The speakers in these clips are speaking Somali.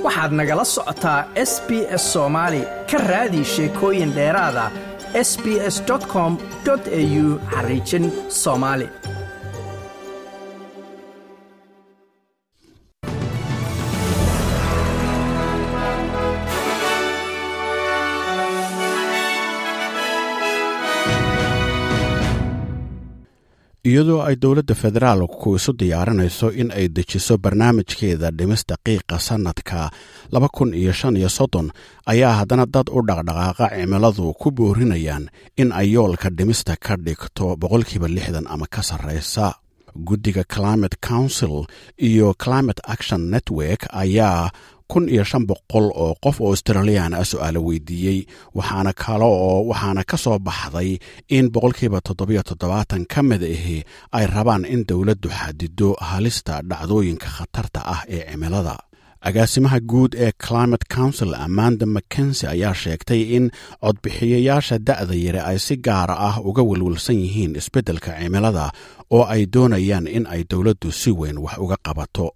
waxaad nagala socotaa s b s soomaali ka raadi sheekooyin dheeraada s b s com au xariijin soomaali iyadoo ay dowladda federaalku isu diyaarinayso in ay dejiso barnaamijkeeda dhimista qiiqa sannadka laba kun iyo shan iyo soddon ayaa haddana dad u dhaqdhaqaaqa cimiladu ku boorinayaan in ay yoolka dhimista ka dhigto boqolkiiba lixdan ama ka sarraysa guddiga climate council iyo climate action network ayaa kun iyo shan boqol oo qof oo australiyan ah su-aalo weydiiyey waxaana kale oo waxaana ka soo baxday in boqolkiiba toddobiyo toddobaatan ka mid ahi ay rabaan in dowladdu xadido halista dhacdooyinka khatarta ah ee cimilada agaasimaha guud ee climate council amanda mackensi ayaa sheegtay in codbixiyayaasha da'da yare ay si gaara ah uga welwelsan yihiin isbeddelka cimilada oo ay doonayaan in ay dowladdu si weyn wax uga qabato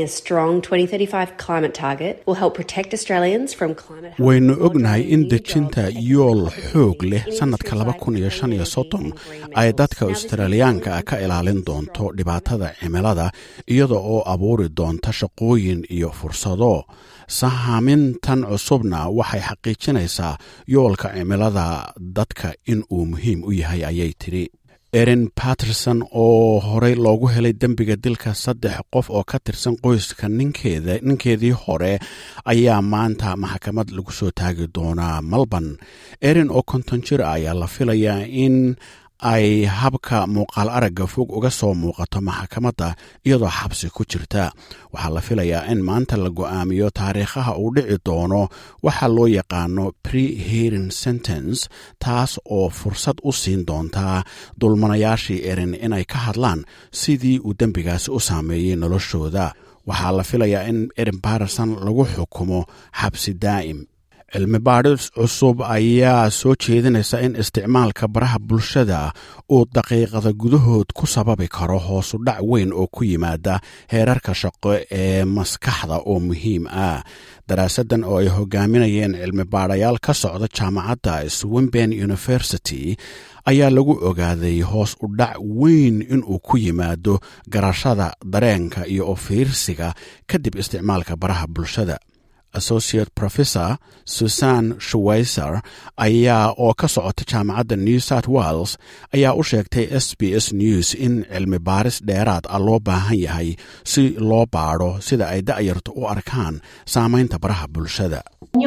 waynu ognahay in dejinta yool xoog leh sannadka laba kun iyo shan iyo soddon ay dadka australiyaanka ka ilaalin doonto dhibaatada cimilada iyada oo abuuri doonta shaqooyin iyo fursado sahaamintan cusubna waxay xaqiijinaysaa yoolka cimilada dadka in uu muhiim u yahay ayay tidhi erin patterson oo horey loogu helay dembiga dilka saddex qof oo ka tirsan qoyska ninkeeda ninkeedii hore ayaa maanta maxkamad lagu soo taagi doonaa melbourne erin oo konton jir ayaa la filayaa in ay habka muuqaal aragga fog uga soo muuqato maxkamadda iyadoo xabsi ku jirta waxaa la filayaa in maanta la go'aamiyo taariikhaha uu dhici doono waxa loo yaqaano pre hearing sentence taas oo fursad u siin doontaa dulmanayaashii erin inay ka hadlaan sidii uu dembigaasi u saameeyey noloshooda waxaa la filayaa in erin barison lagu xukumo xabsi daa'im cilmi baadhis cusub ayaa soo jeedinaysa in isticmaalka baraha bulshada uu daqiiqada gudahood ku sababi karo hoosu dhac weyn oo ku yimaada heerarka shaqo ee maskaxda oo muhiim ah daraasaddan oo ay hogaaminayeen cilmi baadhayaal ka socda jaamacadda swimben university ayaa lagu ogaaday hoos u dhac weyn inuu ku yimaado garashada dareenka iyo ofiirsiga kadib isticmaalka baraha bulshada associate professor susan shwayser ayaa oo ka socota jaamacadda new south wales ayaa u sheegtay s b s news in cilmi baaris dheeraad ah loo baahan yahay si loo baadho sida ay da'yartu u arkaan saamaynta baraha bulshada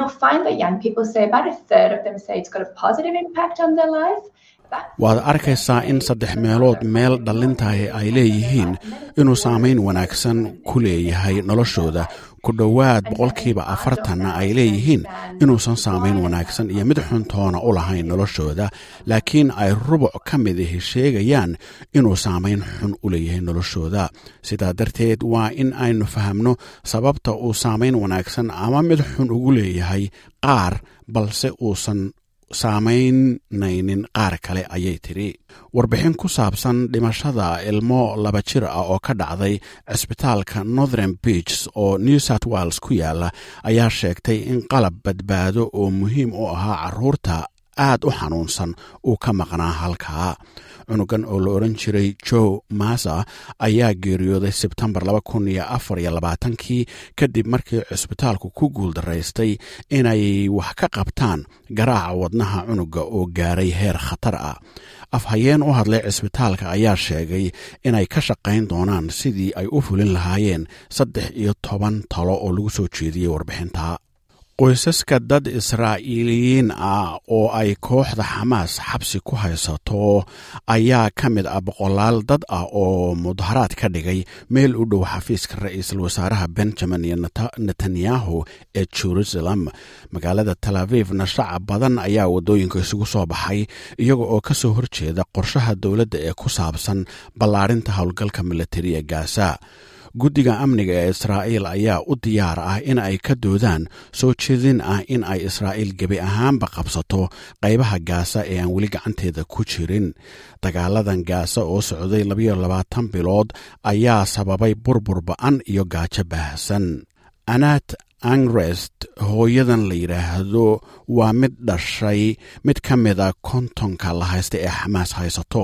waad arkaysaa in saddex meelood meel dhallintahi ay leeyihiin inuu saamayn wanaagsan ku leeyahay noloshooda ku dhowaad boqolkiiba afartanna ay leeyihiin inuusan saamayn wanaagsan iyo mid xuntoona u lahayn noloshooda laakiin ay rubuc ka mid ahi sheegayaan inuu saamayn xun u leeyahay noloshooda sidaa darteed waa in aynu fahamno sababta uu saamayn wanaagsan ama mid xun ugu leeyahay qaar balse uusan saamaynaynin qaar kale ayay tidhi warbixin ku saabsan dhimashada ilmo laba jir ah oo ka dhacday cisbitaalka northern beach oo new south wales ku yaala ayaa sheegtay in qalab badbaado oo muhiim u ahaa caruurta aad u xanuunsan uu ka maqnaa halkaa cunugan oo la odhan jiray joe masa ayaa geeriyooday sebtembar kii kadib markii cisbitaalku ku guuldaraystay inay wax ka qabtaan garaaca wadnaha cunuga oo gaaray heer khatar ah afhayeen u hadlay cisbitaalka ayaa sheegay inay ka shaqayn doonaan sidii ay u fulin lahaayeen saddex iyo toban talo oo lagu soo jeediyey warbixinta qoysaska dad israa'iiliyiin ah oo ay kooxda xamaas xabsi ku haysato ayaa ka mid ah boqolaal dad ah oo mudaharaad ka dhigay meel u dhow xafiiska ra-iisul wasaaraha benjamin iyo netanyahu ee jerusalem magaalada tel avivna shacab badan ayaa waddooyinka isugu soo baxay iyaga oo ka soo horjeeda qorshaha dowladda ee ku saabsan ballaadhinta howlgalka milatariya gaasa guddiga amniga ee israa'iil ayaa u diyaar ah in ay ka doodaan soo jeedin ah in ay israa'iil gebi ahaanba qabsato qaybaha gaasa ee aan weli gacanteeda ku jirin dagaaladan gaasa oo socday labayo labaatan bilood ayaa sababay burbur ba-an iyo gaajo baahsan anaat angrest hooyadan la yidhaahdo waa mid dhashay mid ka mida kontonka la haysta ee xamaas haysato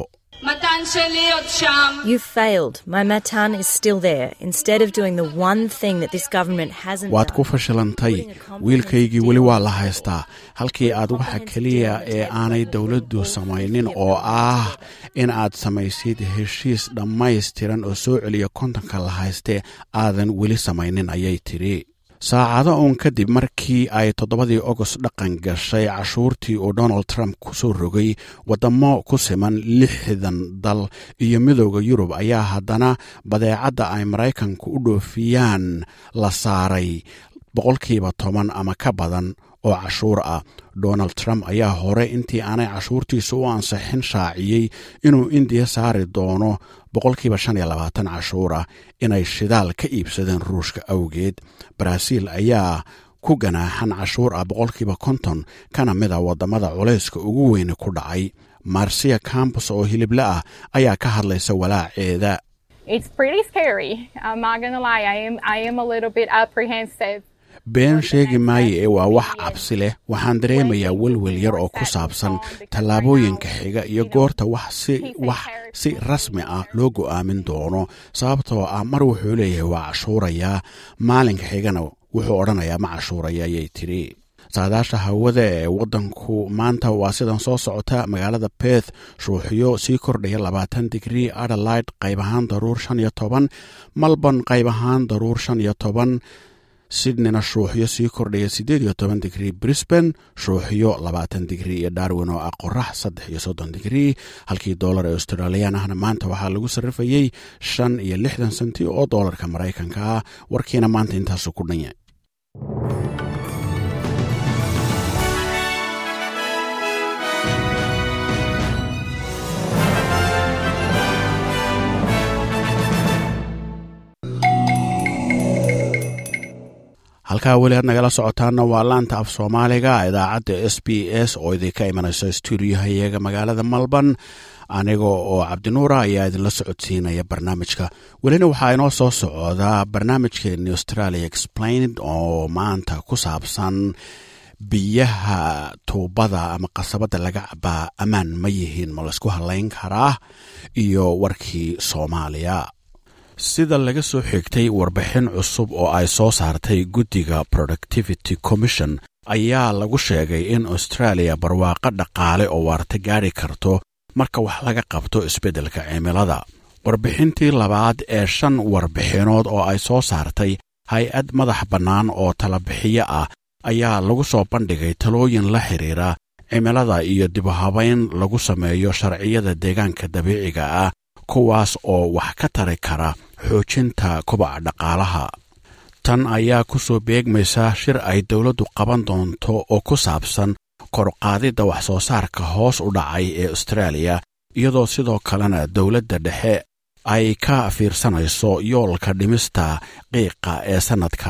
You failed. My Matan is still there. Instead of doing the one thing that this government hasn't waad ku done. fashilantay wiilkaygii weli waa la haystaa halkii aad waxa keliya ee aanay dowladdu samaynin oo ah in aad samaysid heshiis dhammaystiran oo soo celiya kontonka la hayste aadan weli samaynin ayay tidhi saacado uun kadib markii ay toddobadii ogost dhaqan gashay cashuurtii uu donald trump ku soo rogay waddamo ku siman lixdan dal iyo midooda yurub ayaa haddana badeecadda ay maraykanku u dhoofiyaan la saaray boqolkiiba toban ama ka badan oo cashuur ah donald trump ayaa hore intii aanay cashuurtiisa u ansixin shaaciyey inuu indiya saari doono boqolkiiba shan iyo labaatan cashuur ah inay shidaal ka iibsadeen ruushka awgeed baraaziil ayaa ku ganaaxan cashuur ah boqolkiiba konton kana mid a waddamada culayska ugu weyne ku dhacay marsiya campus oo hilible ah ayaa ka hadlaysa walaaceeda It's pretty scary. I'm not gonna lie. I am I am a little bit apprehensive. been sheegi maaye ee waa wax cabsi leh waxaan dareemayaa welwel yar oo ku saabsan tallaabooyinka xiga iyo goorta wax si wax si rasmi ah loo go'aamin doono sababtoo ah mar wuxuu leeyahay waa cashuurayaa maalinka xigana wuxuu odhanayaa ma cashuuraya ayay tidhi saadaasha hawada ee waddanku maanta waa sidan soo socota magaalada beth shuuxyo sii kordhaya labaatan digrii adelaide qayb ahaan daruur shan iyo toban malborn qayb ahaan daruur shan iyo toban sydneyna shuuxyo sii kordhaya siddeed iyo toban digrii brisban shuuxyo labaatan digrii iyo darwin oo ah qorax saddex iyo soddon digrii halkii doolar ee australiyan ahna maanta waxaa lagu sarrifayey shan iyo lixdan senti oo doolarka maraykanka ah warkiina maanta intaasu ku dhanya halkaa weli aad nagala socotaana waa laanta af soomaaliga idaacadda s b s oo idinka imanaysa stuudiohayaga magaalada malban aniga oo cabdinuura ayaa idinla socodsiinaya barnaamijka welina waxaa inoo soo socdaa barnaamijkeeni australia explained oo maanta ku saabsan biyaha tuubada ama qasabada laga cabaa ammaan ma yihiin ma laysku halayn karaa iyo warkii soomaaliya sida laga soo xigtay warbixin cusub oo ay soo saartay guddiga productivity commission ayaa lagu sheegay in australia barwaaqo dhaqaale oo waarta gaadhi karto marka wax laga qabto isbeddelka cimilada warbixintii labaad ee shan warbixinood oo ay soo saartay hay-ad madax bannaan oo talabixiyo ah ayaa lagu soo bandhigay talooyin la xidhiira cimilada iyo dibuhabayn lagu sameeyo sharciyada deegaanka dabiiciga ah kuwaas oo wax ka tari kara xoojinta kobaca dhaqaalaha tan ayaa ku soo beegmaysa shir ay dowladdu qaban doonto oo ku saabsan korqaadidda wax soo saarka hoos u dhacay ee austraaliya iyadoo sidoo kalena dowladda dhexe ay ka fiirsanayso yoolka dhimista qiiqa ee sannadka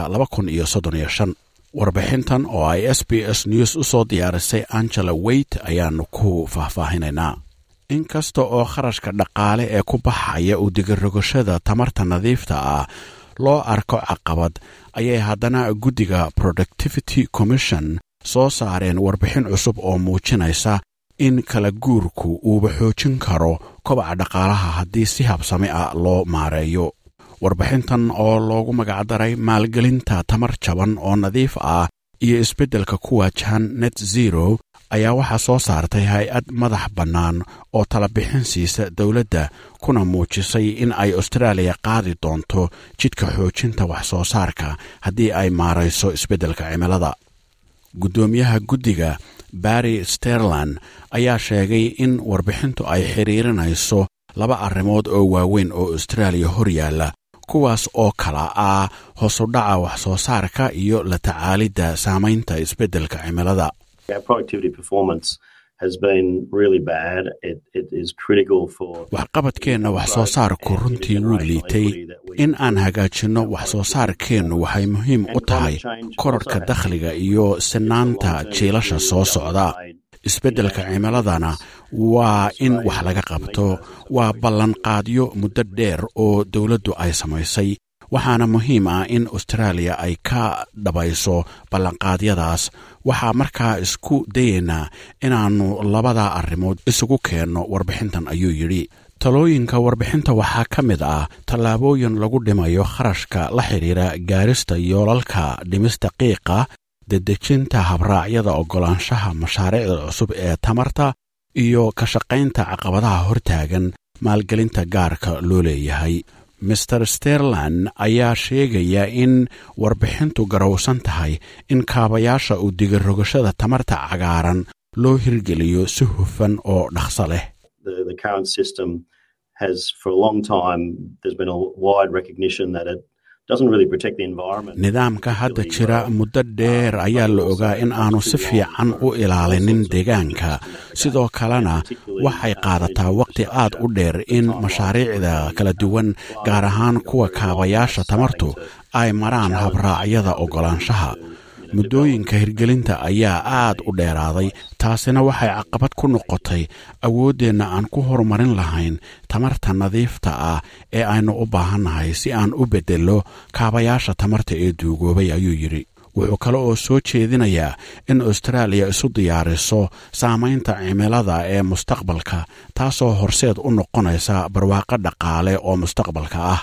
warbixintan oo ay s b s news u soo diyaarisay angela weyt ayaannu ku faahfaahinaynaa inkasta oo kharashka dhaqaale ee ku baxaya u digirogashada tamarta nadiifta ah loo arko caqabad ayay haddana guddiga productivity commission soo saareen warbixin cusub oo muujinaysa in kala guurku uuba xoojin karo kobaca dhaqaalaha haddii si habsami ah loo maareeyo warbixintan oo loogu magacdaray maalgelinta tamar jaban oo nadiif ah iyo isbeddelka ku waajahan net zero ayaa waxaa soo saartay hay-ad madax bannaan oo talabixin siisa dowladda kuna muujisay in ay austraaliya qaadi doonto jidka xoojinta wax soo saarka haddii ay maarayso isbeddelka cimilada guddoomiyaha guddiga barry sterland ayaa sheegay in warbixintu ay xidhiirinayso laba arrimood oo waaweyn oo austraaliya hor yaalla kuwaas oo kala ah hoosudhaca wax soo saarka iyo la tacaalidda saamaynta isbeddelka cimilada waxqabadkeenna wax soo saarku runtii wuu liitay in aan hagaajinno wax soo saarkeennu waxay muhiim u tahay korarhka dakhliga iyo sinaanta jiilasha soo socda isbeddelka cimiladana waa in wax laga qabto waa ballanqaadyo muddo dheer oo dowladdu ay samaysay waxaana muhiim ah in austraaliya ay ka dhabayso ballanqaadyadaas waxaa markaa isku dayaynaa inaannu labada arrimood isugu keenno warbixintan ayuu yidhi talooyinka warbixinta waxaa ka mid ah tallaabooyin lagu dhimayo kharashka la xidhiira gaarista yoolalka dhimista qiiqa dedejinta habraacyada oggolaanshaha mashaariicda cusub ee tamarta iyo ka shaqaynta caqabadaha hortaagan maalgelinta gaarka loo leeyahay master sterland ayaa sheegaya in warbixintu garowsan tahay in kaabayaasha u digarogashada tamarta cagaaran loo hirgeliyo si hufan oo dhaqso leh nidaamka hadda jira muddo dheer ayaa la ogaa in aanu si fiican u ilaalinin deegaanka sidoo kalena waxay qaadataa waqti aad u dheer in mashaariicda kala duwan gaar ahaan kuwa kaabayaasha tamartu ay maraan habraacyada oggolaanshaha muddooyinka hirgelinta ayaa aad u dheeraaday taasina waxay caqabad ku noqotay awooddeenna aan ku horumarin lahayn tamarta nadiifta ah ee aynu u baahannahay si aan u beddello kaabayaasha tamarta ee duugoobay ayuu yidhi wuxuu kale oo soo jeedinayaa in austraaliya isu diyaariso saamaynta cimilada ee mustaqbalka taasoo horseed u noqonaysa barwaaqo dhaqaale oo mustaqbalka ah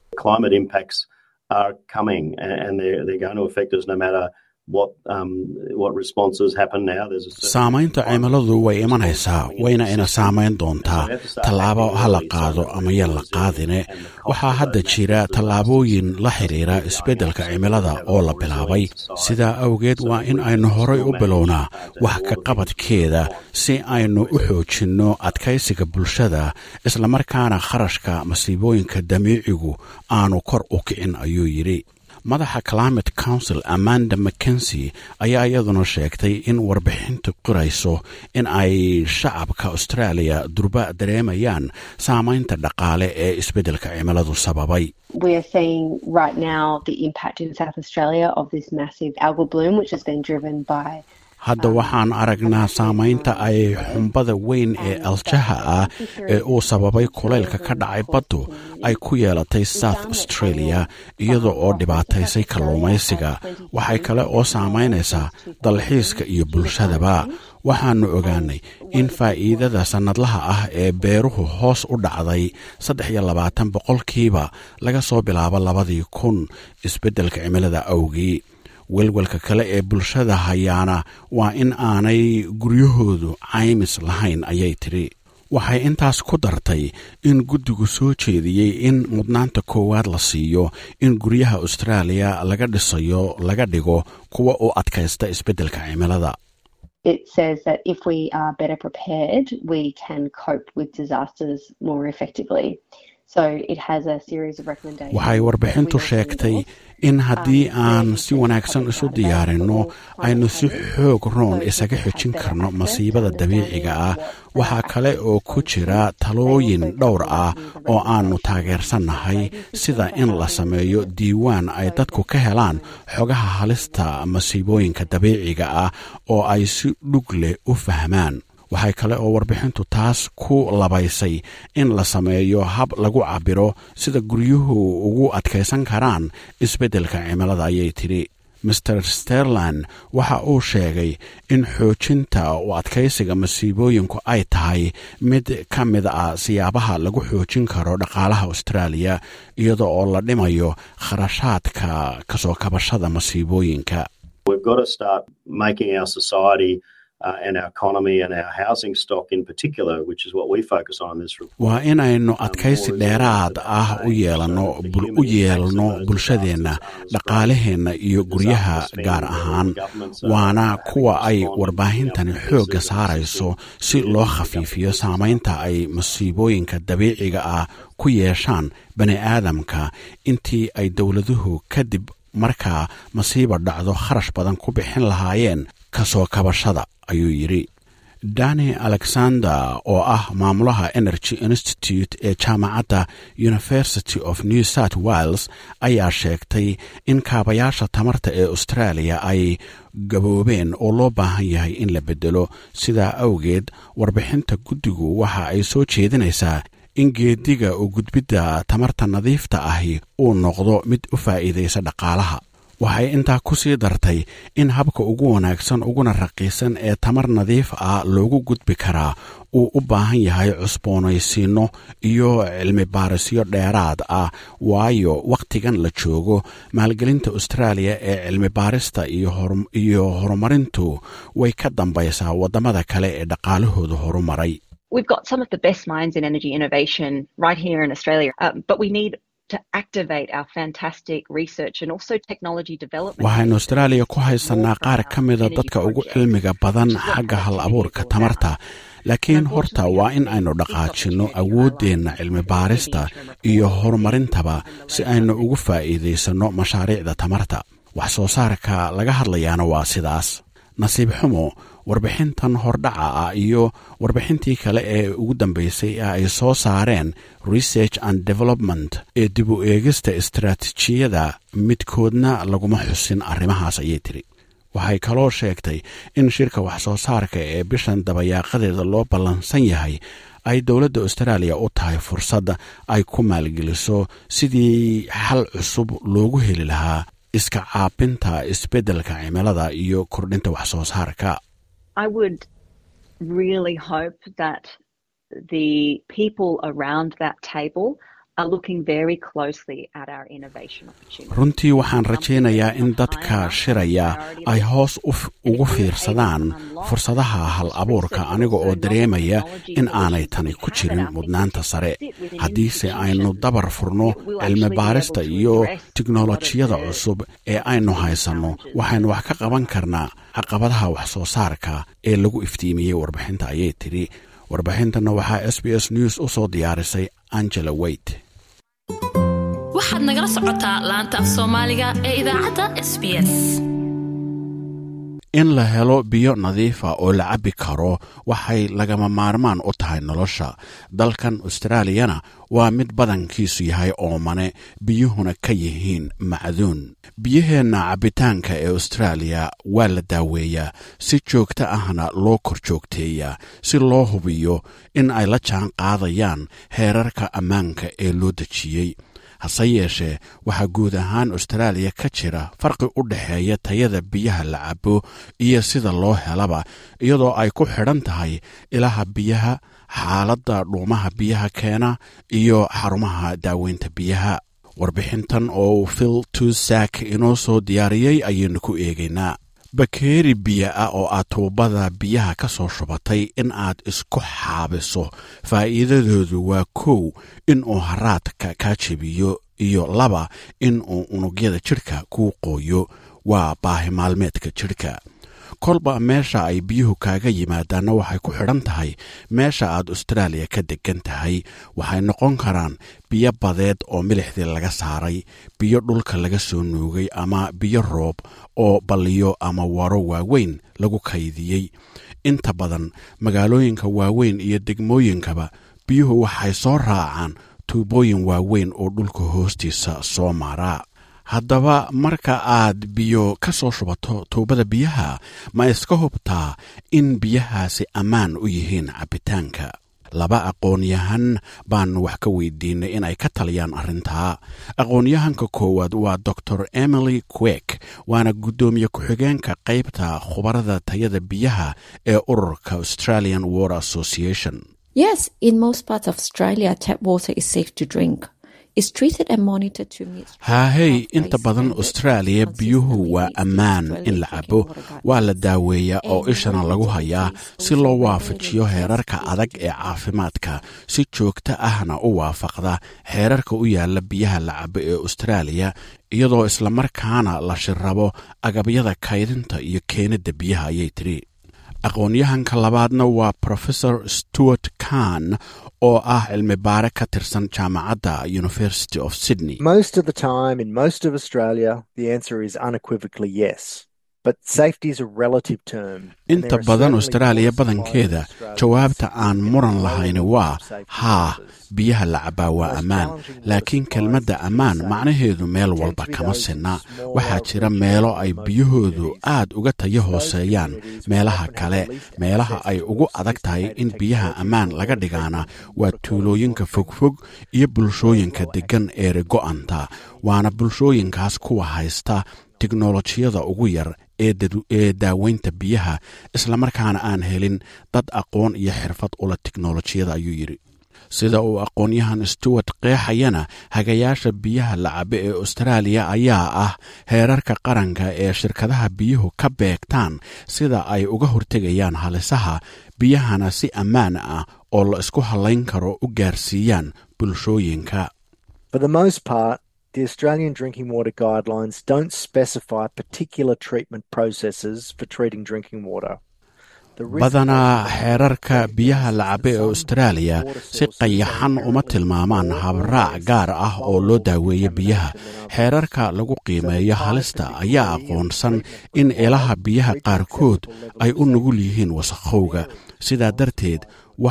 saamaynta cimiladu way imanaysaa wayna ina saamayn doontaa tallaabo ha la qaado ama yan la qaadine waxaa hadda jira tallaabooyin la xidhiira isbeddelka cimilada oo la bilaabay sidaa awgeed waa in aynu horay u bilownaa wax ka qabadkeeda si aynu u xoojinno adkaysiga bulshada islamarkaana kharashka masiibooyinka dabiicigu aanu kor u kicin ayuu yidhi madaxa climate council amanda mackensi ayaa iyaduna sheegtay in warbixintu qirayso in ay shacabka austraaliya durba dareemayaan saamaynta dhaqaale ee isbeddelka cimiladu sababay We are seeing right now the impact in South Australia of this massive algal bloom, which has been driven by hadda waxaan aragnaa saamaynta ay xumbada weyn ee aljaha ah ee uu sababay kulaylka ka dhacay baddu ay ku yeelatay south australia iyada oo dhibaataysay kalluumaysiga waxay kale oo saamaynaysaa dalxiiska iyo bulshadaba waxaannu ogaanay in faa'iidada sannadlaha ah ee beeruhu hoos u dhacday saddex iyo labaatan boqolkiiba laga soo bilaabo labadii kun isbeddelka cimilada awgii welwelka kale ee bulshada hayaana waa in aanay guryahoodu caymis lahayn ayay tidhi waxay intaas ku dartay in guddigu soo jeediyey in mudnaanta koowaad la siiyo in guryaha austraaliya laga dhisayo laga dhigo kuwa u adkaysta isbeddelka cimilada it says that if we are better prepared, we can cope with disasters more effectively. waxay warbixintu sheegtay in haddii aan si wanaagsan isu diyaarinno aynu si xoog roon isaga xejin karno masiibada dabiiciga ah waxaa kale oo ku jira talooyin dhowr ah oo aannu taageersannahay sida in la sameeyo diiwaan ay dadku ka helaan xogaha halista masiibooyinka dabiiciga ah oo ay si dhug leh u fahmaan waxay kale oo warbixintu taas ku labaysay in la sameeyo hab lagu cabbiro sida guryuhu ugu adkaysan karaan isbeddelka cimilada ayay tidhi master sterland waxa uu sheegay in xoojinta u adkaysiga masiibooyinku ay tahay mid ka mid ah siyaabaha lagu xoojin karo dhaqaalaha austraaliya iyada oo la dhimayo kharashaadka kasoo kabashada masiibooyinka waa inaynu adkaysi dheeraad ah u u yeelno bulshadeenna dhaqaalaheenna iyo guryaha gaar ahaan waana kuwa ay warbaahintani xoogga saarayso si loo khafiifiyo saamaynta ay masiibooyinka dabiiciga ah ku yeeshaan bani aadamka intii ay dowladuhu kadib markaa masiiba dhacdo kharash badan ku bixin lahaayeen kasoo kabashada ayuu yidhi dani alexander oo ah maamulaha energy institute ee jaamacadda university of new south wales ayaa sheegtay in kaabayaasha tamarta ee australia ay gaboobeen oo loo baahan yahay in la bedelo sidaa awgeed warbixinta guddigu waxa ay soo jeedinaysaa in geediga u gudbidda tamarta nadiifta ahi uu noqdo mid u faa'iidaysa dhaqaalaha waxay intaa ku sii dartay in habka ugu wanaagsan uguna raqiisan ee tamar nadiif ah loogu gudbi karaa uu u baahan yahay cusboonaysiinno iyo cilmi baarisyo dheeraad ah waayo wakhtigan la joogo maalgelinta austraaliya ee cilmi baarista iyo horumarintu way ka dambaysaa waddamada kale ee dhaqaalahooda horumaray We've got some of the best minds in energy innovation right here in Australia, uh, but we need waxaynu austraaliya ku haysanaa qaar ka mida dadka ugu cilmiga badan xagga hal abuurka tamarta laakiin horta waa in aynu dhaqaajinno awooddeenna cilmi baarista iyo horumarintaba si aynu ugu faa'iidaysanno mashaariicda tamarta wax soo saarka laga hadlayaana waa sidaas nasiib xumo warbixintan hordhaca ah iyo warbixintii kale ee ugu dambaysay ee ay soo saareen research and development ee dib u eegista istaraatiijiyada midkoodna laguma xusin arrimahaas ayay tiri waxay kaloo sheegtay in shirka wax soo saarka ee bishan dabayaaqadeeda loo ballansan yahay ay dowladda austraaliya u tahay fursad ay ku maalgeliso sidii xal cusub loogu heli lahaa iska caabinta isbeddelka cimilada iyo kordhinta wax soo saarka I would really hope that the people around that table are looking very closely at our innovation opportunities. runtii waxaan rajaynayaa in dadka shiraya ay hoos ugu fiirsadaan fursadaha hal abuurka aniga oo dareemaya in aanay tani ku jirin mudnaanta sare haddiise aynu dabar furno cilmi baarista iyo tiknolojiyada cusub ee aynu haysanno waxaynu wax ka qaban karnaa caqabadaha wax soo saarka ee lagu iftiimiyey warbixinta ayay tidhi warbixintana waxaa s b s news u soo diyaarisay angela weyt waxaad nagala socotaa laanta af soomaaliga ee idaacadda s b s in la helo biyo nadiifa oo la cabbi karo waxay lagama maarmaan u tahay nolosha dalkan austraaliyana waa mid badankiisu yahay oomane biyuhuna ka yihiin macduun biyaheenna cabbitaanka ee austraaliya waa la daaweeyaa si joogto ahna loo kor joogteeyaa si loo hubiyo in ay la jaan qaadayaan heerarka ammaanka ee loo dejiyey hase yeeshee waxaa guud ahaan austraaliya ka jira farqi u dhexeeya tayada biyaha la cabo iyo sida loo helaba iyadoo ay ku xidhan tahay ilaha biyaha xaaladda dhuumaha biyaha keena iyo xarumaha daaweynta biyaha warbixintan oo phil tusak inoo soo diyaariyey ayaynu ku eegaynaa bakeeri biyo ah oo aad tuubada biyaha ka soo shubatay in aad isku xaabiso faa'iidadoodu waa kow in uu haraadka kaa jebiyo iyo laba in uu unugyada jidhka kuu qooyo waa baahi maalmeedka jidhka kolba meesha ay biyuhu kaaga yimaadaanna waxay ku xidhan tahay meesha aad austraaliya ka degan tahay waxay noqon karaan biyo badeed oo milixdii laga saaray biyo dhulka laga soo nuugay ama biyo roob oo balliyo ama waro waaweyn lagu kaydiyey inta badan magaalooyinka waaweyn iyo degmooyinkaba biyuhu waxay soo raacaan tuubooyin waaweyn oo dhulka hoostiisa soo maaraa haddaba marka aad biyo ka soo shubato tuubada biyaha ma iska hubtaa in biyahaasi ammaan u yihiin cabbitaanka laba aqoon-yahan baan wax ka weydiinay in ay ka taliyaan arrintaa aqoon-yahanka koowaad waa dor emily quek waana guddoomiye ku-xigeenka qaybta khubarada tayada biyaha ee ururka australian water association Yes, in most parts of Australia, tap water is safe to drink. It's treated and monitored to meet haahey inta badan austraaliya biyuhu waa ammaan in la cabo waa la daaweeyaa oo ishana lagu hayaa si loo waafajiyo heerarka adag ee caafimaadka si joogto ahna u waafaqda xeerarka u yaala biyaha la cabo ee austraaliya iyadoo islamarkaana la shirrabo agabyada kaydinta iyo keenidda biyaha ayay tiri aqoon-yahanka labaadna waa professor stewart kahn oo ah cilmi baare ka tirsan jaamacadda university of sydney Most of the time, in most of Australia, the answer is unequivocally yes. inta badan austraaliya badankeeda jawaabta aan muran lahayni waa haa biyaha la cabbaa waa ammaan laakiin kelmadda ammaan macnaheedu meel walba kama sinna waxaa jira meelo ay biyahoodu aad uga tayo hooseeyaan meelaha kale meelaha ay ugu adag tahay in biyaha ammaan laga dhigaana waa tuulooyinka fogfog iyo bulshooyinka deggan eeri go'anta waana bulshooyinkaas kuwa haysta tiknolojiyada ugu yar ee daaweynta biyaha islamarkaana aan helin dad aqoon iyo xirfad ula tiknolojiyada ayuu yidhi sida uu aqoonyahan stewart qeexayana hagayaasha biyaha la cabe ee austraaliya ayaa ah heerarka qaranka ee shirkadaha biyuhu ka beegtaan sida ay uga hortegayaan halisaha biyahana si ammaan ah oo la isku hallayn karo u gaarsiiyaan bulshooyinka The Australian Drinking Water Guidelines don't specify particular treatment processes for treating drinking water. badanaa xeerarka biyaha la cabe ee austraaliya si qayaxan uma tilmaamaan habraac gaar ah oo loo daaweeyo biyaha xeerarka lagu qiimeeyo halista ayaa aqoonsan in ilaha biyaha qaarkood ay u nugul yihiin wasakhowga sidaa darteed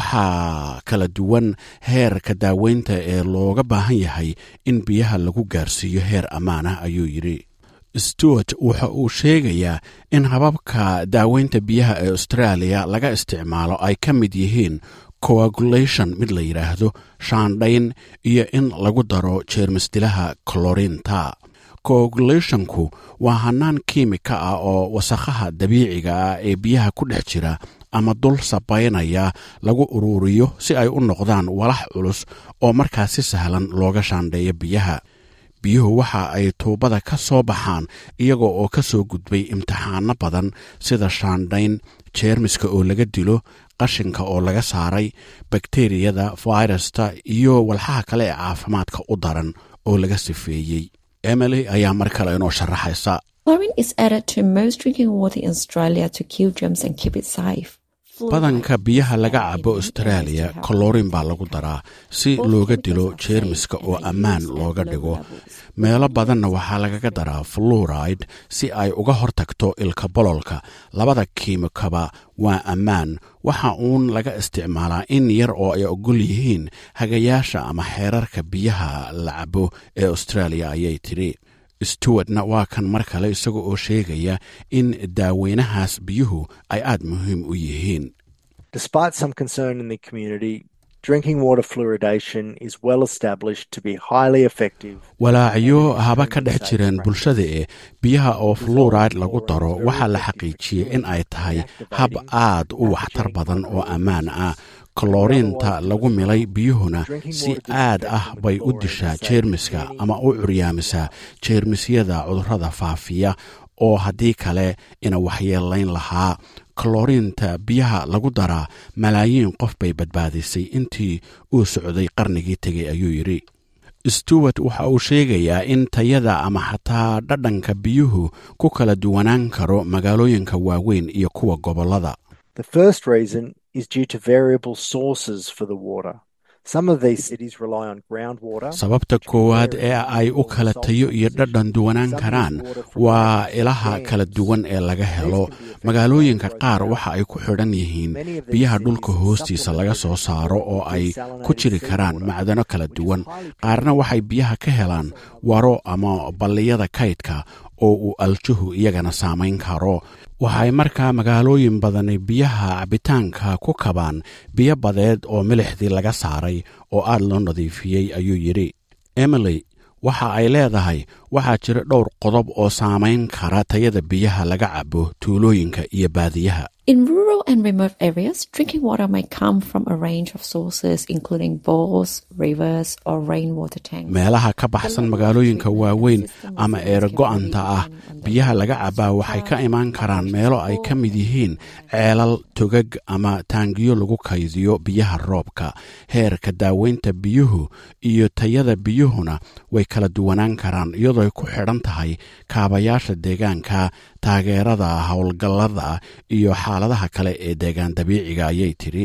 waxaa kala duwan heerka daaweynta ee looga baahan yahay in biyaha lagu gaarsiiyo heer ammaan ah ayuu yidhi stewart waxa uu sheegayaa in hababka daaweynta biyaha ee austraaliya laga isticmaalo ay ka mid yihiin coagulation mid la yidhaahdo shaandhayn iyo in lagu daro jeermisdilaha colorinta coagulationku waa hannaan kiimika ah oo wasakhaha dabiiciga ah ee biyaha ku dhex jira ama dul sabaynaya lagu uruuriyo si ay u noqdaan walax culus oo markaas si sahlan looga shaandheeyo biyaha biyuhu waxa ay tuubada ka soo baxaan iyagoo oo ka soo gudbay imtixaano badan sida shaandhayn jeermiska oo laga dilo qashinka oo laga saaray bakteriyada fairusta iyo walxaha kale ee caafimaadka u daran oo laga sifeeyey emily ayaa mar kale inoo sharaxaysa Chlorine is added to most drinking water in Australia to kill germs and keep it safe. badanka biyaha laga cabo austraaliya kolorin baa lagu daraa si looga dilo jeermiska oo ammaan looga dhigo meelo badanna waxaa lagaga daraa fluoride si ay uga hortagto ilka bololka labada kiimikaba waa ammaan waxa uun laga isticmaalaa in yar oo ay ogol yihiin hagayaasha ama xeerarka biyaha la cabo ee austraaliya ayay tidhi stewartna waa kan mar kale isaga oo sheegaya in daaweynahaas biyuhu ay aad muhiim u yihiin Despite some concern in the community, drinking water fluoridation is well established to be highly effective. walaacyo haba ka dhex jireen bulshada ee biyaha oo fluoride lagu daro waxaa la xaqiijiyey in ay tahay hab aad u waxtar badan oo ammaan ah kolorinta lagu milay biyuhuna si aad ah bay u dishaa jeermiska ama u curyaamisaa jeermisyada cudurrada faafiya oo haddii kale ina waxyeelayn lahaa kolorinta biyaha lagu daraa malaayiin qof bay badbaadisay intii uu socday qarnigii tegay ayuu yidhi stewart waxa uu sheegayaa in tayada ama xataa dhadhanka biyuhu ku kala duwanaan karo magaalooyinka waaweyn iyo kuwa gobollada The first reason is due to variable sources for the water. Some of these cities rely on groundwater. sababta koowaad ee ay u kala tayo iyo dhadhan duwanaan karaan waa ilaha kala duwan ee laga helo magaalooyinka qaar waxa ay ku xidhan yihiin biyaha dhulka hoostiisa laga soo saaro oo ay ku jiri karaan macdano kala duwan qaarna waxay biyaha ka helaan waro ama balliyada kaydka oo uu aljuhu iyagana saamayn karo waxay markaa magaalooyin badani biyaha cabitaanka ku kabaan biyo badeed oo milixdii laga saaray oo aad loo nadiifiyey ayuu yidhi emily waxa ay leedahay waxaa jira dhowr qodob oo saamayn kara tayada biyaha laga cabo tuulooyinka iyo baadiyaha In rural and remote areas, drinking water may come from a range of sources, including bores, rivers, or rainwater tanks. meelaha ka baxsan magaalooyinka waaweyn ama eerago-anta ah biyaha laga cabaa waxay ka imaan karaan meelo ay ka mid yihiin ceelal togag ama taangiyo lagu kaydiyo biyaha roobka heerka daaweynta biyuhu iyo tayada biyuhuna way kala duwanaan karaan iyadoo ay ku xidhan tahay kaabayaasha deegaanka taageerada howlgallada iyo xaaladaha kale ee deegaan dabiiciga ayay tidhi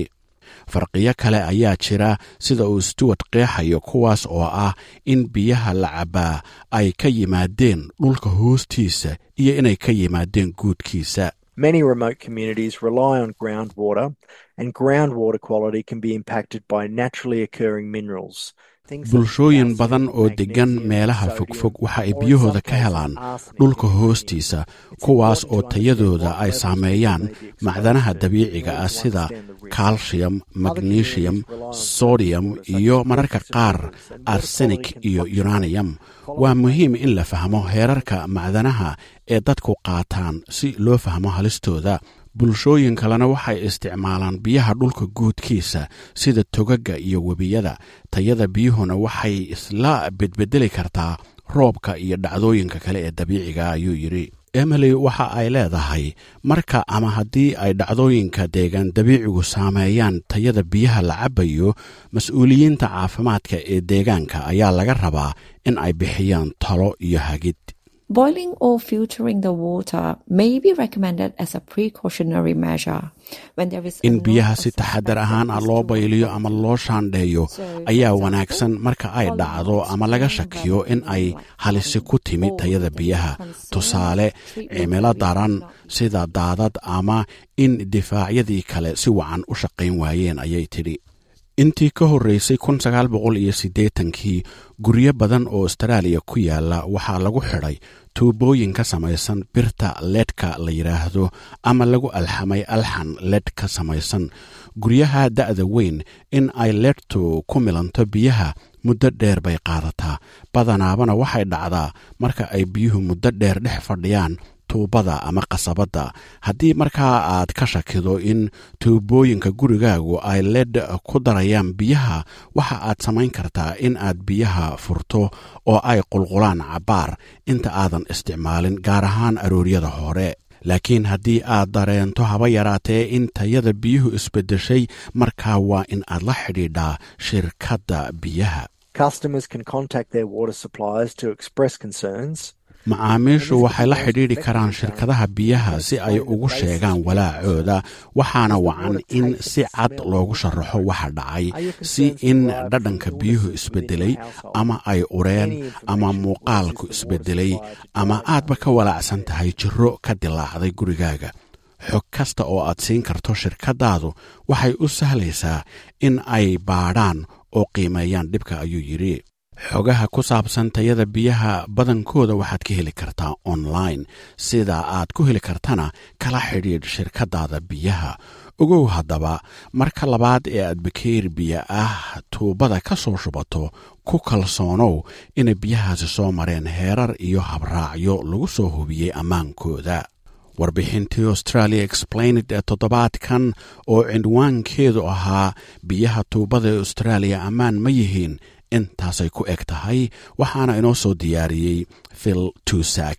farqiyo kale ayaa jira sida uu stewart qeexayo kuwaas oo ah in biyaha la cabbaa ay ka yimaadeen dhulka hoostiisa iyo inay ka yimaadeen guudkiisa Many remote communities rely on groundwater, and groundwater quality can be impacted by naturally occurring minerals. bulshooyin badan oo deggan meelaha fogfog waxa ay biyahooda ka helaan dhulka hoostiisa kuwaas oo tayadooda ay saameeyaan macdanaha dabiiciga ah sida calcium magnesium sodium iyo mararka qaar arsenik iyo uranium waa muhiim in la fahmo heerarka macdanaha ee dadku qaataan si loo fahmo halistooda bulshooyin kalena waxay isticmaalaan biyaha dhulka guudkiisa sida togaga iyo webiyada tayada biyuhuna waxay isla bedbedeli kartaa roobka iyo dhacdooyinka kale ee dabiiciga ayuu yidhi emily waxa ay leedahay marka ama haddii ay dhacdooyinka deegaan dabiicigu saameeyaan tayada biyaha la cabbayo mas-uuliyiinta caafimaadka ee deegaanka ayaa laga rabaa in ay bixiyaan talo iyo hagid Boiling or filtering the water may be recommended as a precautionary measure when there is in biyaha si taxadar ahaan ah loo bayliyo ama loo shaandheeyo ayaa wanaagsan marka ay dhacdo ama laga shakiyo in ay halisi ku timi tayada biyaha tusaale cimilo daran sida daadad ama in difaacyadii kale si wacan u shaqayn waayeen ayay tidhi intii ka horreysay kun sagaal boqol iyo siddeetankii guryo badan oo astaraaliya ku yaala waxaa lagu xidhay tuubooyin ka samaysan birta leedhka la yidhaahdo ama lagu alxamay alxan leedh ka samaysan guryaha da'da weyn in ay leedhtu ku milanto biyaha muddo dheer bay qaadataa badanaabana waxay dhacdaa marka ay biyuhu muddo dheer dhex fadhiyaan tuubada ama qasabadda haddii markaa aad ka shakido in tuubooyinka gurigaagu ay ledh ku darayaan biyaha waxa aad samayn kartaa in aad biyaha furto oo ay qulqulaan cabbaar inta aadan isticmaalin gaar ahaan arooryada hore laakiin haddii aad dareento haba yaraatee in tayada biyuhu isbeddeshay markaa waa in aad la xidhiidhaa shirkadda biyaha Customers can contact their water suppliers to express concerns. macaamiishu waxay la xidhiidhi karaan shirkadaha biyaha si ay ugu sheegaan walaacooda waxaana wacan in si cad loogu sharaxo waxa dhacay si in dhadhanka biyuhu isbedelay ama ay ureen ama muuqaalku isbedelay ama aadba ka walaacsan tahay jiro ka dilaacday gurigaaga xog kasta oo aad siin karto shirkadaadu waxay u sahlaysaa in ay baadhaan oo qiimeeyaan dhibka ayuu yidhi xogaha ku saabsan tayada biyaha badankooda waxaad ka heli kartaa online sida aad ku heli kartana kala xidhiidh shirkadaada biyaha ogow haddaba marka labaad ee aad bakeeri biyo ah tuubada ka soo shubato ku kalsoonow inay biyahaasi soo mareen heerar iyo habraacyo lagu soo hubiyey ammaankooda warbixintii australia explained ee toddobaadkan oo cinwaankeedu ahaa biyaha tuubada ee austraaliya ammaan ma yihiin intaasay ku eg tahay waxaana inoo soo diyaariyey phil tusak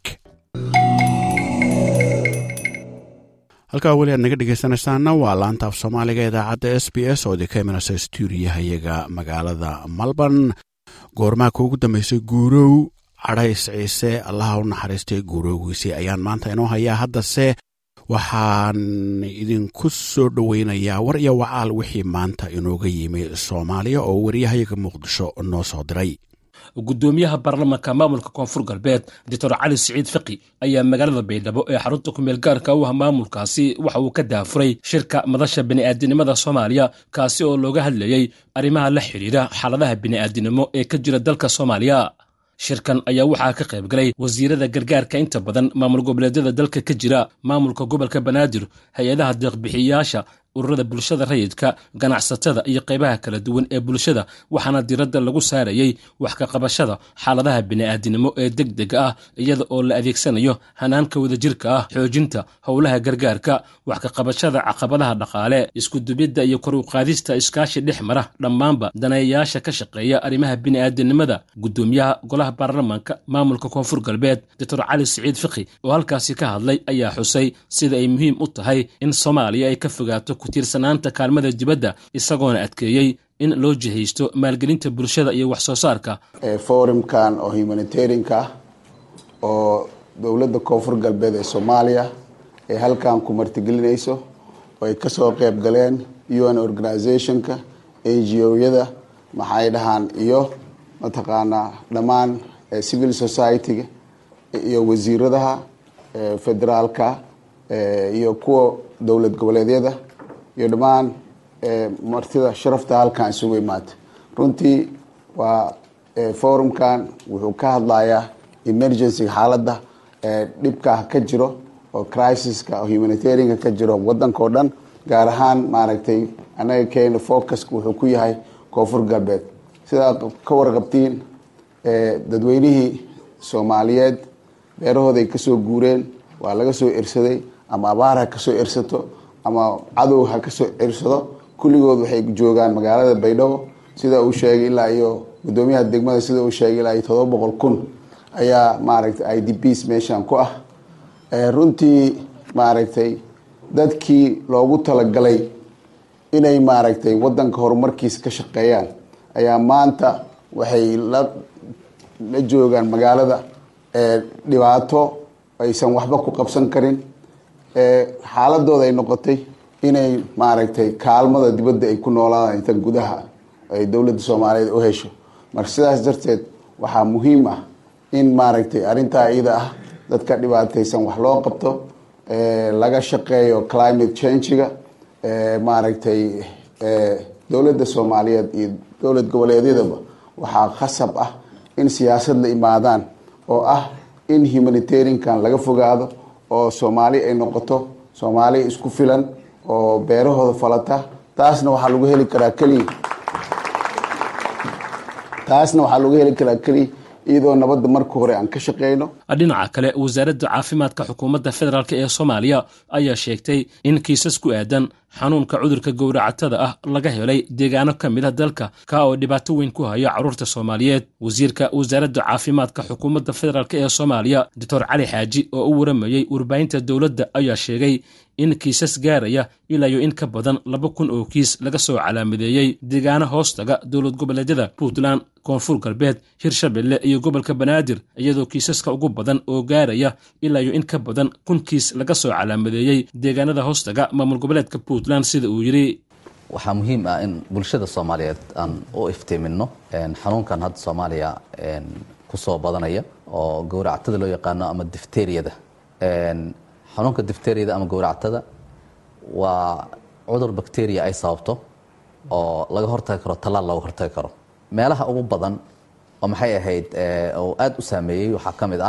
halkaa weli aad naga dhegaysanaysaana waa laanta af soomaaliga idaacadda s b s oo idinka imanaysa stuudiyahayaga magaalada melbourne goormaa kuugu dambeysay guurow cadhays ciise allaha u naxariistay guurowgiisii ayaan maanta inoo hayaa haddase waxaan idinku soo dhoweynayaa war iyo wacaal wixii maanta inooga yimi soomaaliya oo wariyahayaga muqdisho noo soo diray gudoomiyaha baarlamaanka maamulka koonfur galbeed doctor cali siciid fiqi ayaa magaalada baydhabo ee xarunta kumeel gaarka u ah maamulkaasi waxa uu ka daafuray shirka madasha bini'aadinimada soomaaliya kaasi oo looga hadlayey arrimaha la xidhiidha xaaladaha bini'aadinimo ee ka jira dalka soomaaliya shirkan ayaa waxaa ka qayb galay wasiirada gargaarka inta badan maamul goboleedyada dalka ka jira maamulka gobolka banaadir hay-adaha deeqbixiyayaasha ururada bulshada rayidka ganacsatada iyo qaybaha kala duwan ee bulshada waxaana diradda lagu saarayey wax ka qabashada xaaladaha bini'aadinimo ee deg dega ah iyada oo la adeegsanayo hanaanka wadajirka ah xoojinta howlaha gargaarka wax ka qabashada caqabadaha dhaqaale iskudubidda iyo kor u qaadista iskaashi dhex mara dhammaanba daneeyayaasha ka shaqeeya arrimaha bini'aadinimada gudoomiyaha golaha baarlamaanka maamulka koonfur galbeed doctor cali siciid fiqi oo halkaasi ka hadlay ayaa xusay sida ay muhiim u tahay in soomaaliya ay ka fogaato tiirsanaanta kaalmada dibadda isagoona adkeeyey in loo jihaysto maalgelinta bulshada iyo wax soo saarka forumkan oo humanitarianka ah oo dowladda koonfur galbeed ee soomaaliya ay halkan ku martigelinayso oo ay kasoo qeyb galeen un organizationka ngo-yada maxay dhahaan iyo mataqaanaa dhammaan civil society-ga iyo wasiiradaha federaalka iyo kuwa dowlad goboleedyada iyo dhammaan martida sharafta halkan isugu imaata runtii waa forumkan wuxuu ka hadlayaa emergency xaaladda dhibka ka jiro oo crisiska oo humanitarianka ka jiro wadanka oo dhan gaar ahaan maaragtay anaga keena focuska wuxuu ku yahay koonfur galbeed sidaa ka warqabtiin dadweynihii soomaaliyeed beerahooday kasoo guureen waa laga soo ersaday ama abaar ha kasoo ersato ama cadow ha kasoo ersado kulligood waxay joogaan magaalada baydhabo sida uu sheegay ilaa iyo gudoomiyaha degmada sida uu sheegay ilaa iyo todoba boqol kun ayaa maaragtay i d bs meeshan ku ah runtii maaragtay dadkii loogu talagalay inay maaragtay wadanka horumarkiisa ka shaqeeyaan ayaa maanta waxay la la joogaan magaalada dhibaato aysan waxba ku qabsan karin xaaladooda ay noqotay inay maaragtay kaalmada dibadda ay ku noolaadaan inta gudaha ay dowladda soomaaliyeed u hesho marka sidaas darteed waxaa muhiim ah in maaragtay arrintaa iyada ah dadka dhibaataysan wax loo qabto laga shaqeeyo climate change-ga maaragtay dowladda soomaaliyeed iyo dowlad goboleedyadaba waxaa khasab ah in siyaasad la imaadaan oo ah in humanitariankan laga fogaado oo soomaali ay noqoto soomaali isku filan oo beerahooda falata taasna waxaa lagu heli karaa keliya taasna waxaa lagu heli karaa keliya iyadoo nabadda marka hore aan ka shaqeyno dhinaca kale wasaaradda caafimaadka xukuumadda federaalk ee soomaaliya ayaa sheegtay in kiisas ku aadan xanuunka cudurka gowracatada ah laga helay deegaano ka mid a dalka ka oo dhibaato weyn ku haya carruurta soomaaliyeed wasiirka wasaaradda caafimaadka xukuumadda federaalk ee soomaaliya doctor cali xaaji oo u waramayey warbaahinta dowladda ayaa sheegay in kiisas gaaraya ilaa iyo in ka badan laba kun oo kiis laga soo calaamadeeyey deegaano hoostaga dowlad goboleedyada puntland koonfur galbeed hirshabelle iyo gobolka banaadir iyadoo kiisaska ugu badan oo gaaraya ilaa iyo in ka badan kun kiis laga soo calaamadeeyey deegaanada hoostaga maamul goboleedka puntland sida uu yidhi waxaa muhiim ah in bulshada soomaaliyeed aan u iftiiminno xanuunkan hadda soomaaliya ku soo badanaya oo gowractada loo yaqaano ama difteriyada xanuunka difteriyada ama gowractada waa cudur bacteria ay sababto oo laga hortagi karo tallaal looga hortagi karo meelaha ugu badan oo maxay ahayd oo aada u saameeyey waxaa ka mid ah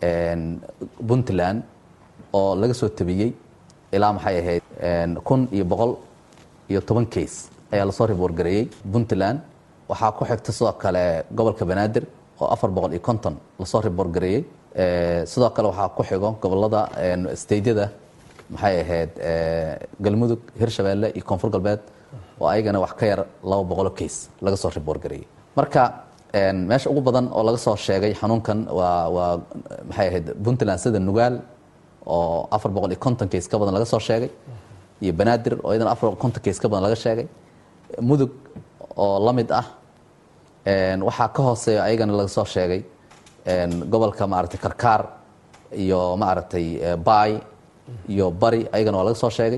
puntland oo laga soo tabiyey ilaa maxay ahayd kun iyo boqol iyo toban case ayaa lasoo riboorgareeyey puntland waxaa ku xigta sidoo kale gobolka banaadir oo afar boqol iyo konton lasoo riboorgareeyey sidoo kale waxaa ku xigo gobolada steydyada maxay ahayd galmudug hirshabeelle iyo koonfur galbeed oo ayagana wax ka yar laba boqolo case laga soo riboorgareeyey marka meesha ugu badan oo laga soo sheegay xanuunkan waa waa maxay ahayd puntland sida nugaal oo afar boqol iyo konton case ka badan laga soo sheegay iyo banaadir oo iyadana afar boqol konton case ka badan laga sheegay mudug oo la mid ah waxaa ka hooseeya ayagana laga soo sheegay gobolka maaragtay karkaar iyo maaragtay baay iyo bari ayagana waa laga soo sheegay